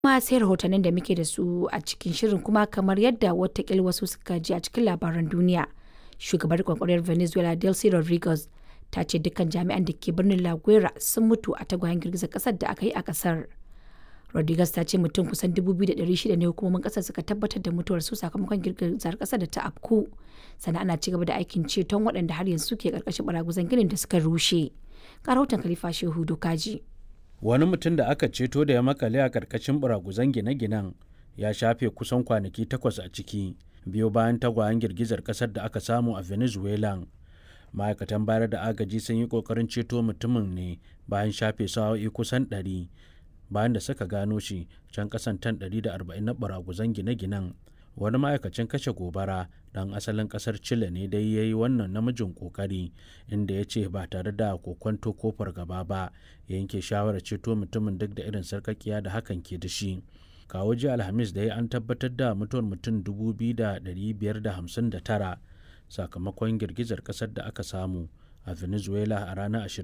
kuma sai rahotannin da muke da su a cikin shirin kuma kamar yadda watakil wasu suka ji a cikin labaran duniya shugabar kwakwariyar venezuela delcy rodriguez ta ce dukkan jami'an da ke birnin la guera sun mutu a tagwayen girgizar kasar da aka yi a kasar rodriguez ta ce mutum kusan 2,600 ne hukumomin kasar suka tabbatar da mutuwar su sakamakon girgizar kasar da ta afku sannan ana cigaba da aikin ceton waɗanda har yanzu ke karkashin baraguzan ginin da suka rushe ga rahoton khalifa shehu dokaji wani mutum da aka ceto da ya makale a karkashin buraguzan gine-ginen ya shafe kusan kwanaki takwas a ciki biyo bayan tagwayen girgizar kasar da aka samu a venezuela ma'aikatan bayar da agaji sun yi kokarin ceto mutumin ne bayan shafe sa'o'i kusan 100 bayan da suka gano shi can kasan tan 140 na buraguzan gine-ginen wani ma'aikacin kashe gobara dan asalin kasar chile ne dai ya yi wannan namijin kokari inda ya ce ba tare da kokwanto ko fargaba ba ya yanke shawarar ceto mutumin duk da irin sarkakiya da hakan ke da shi kawo ji alhamis da ya an tabbatar da mutuwar mutum 2,559 sakamakon girgizar kasar da aka samu a venezuela a ranar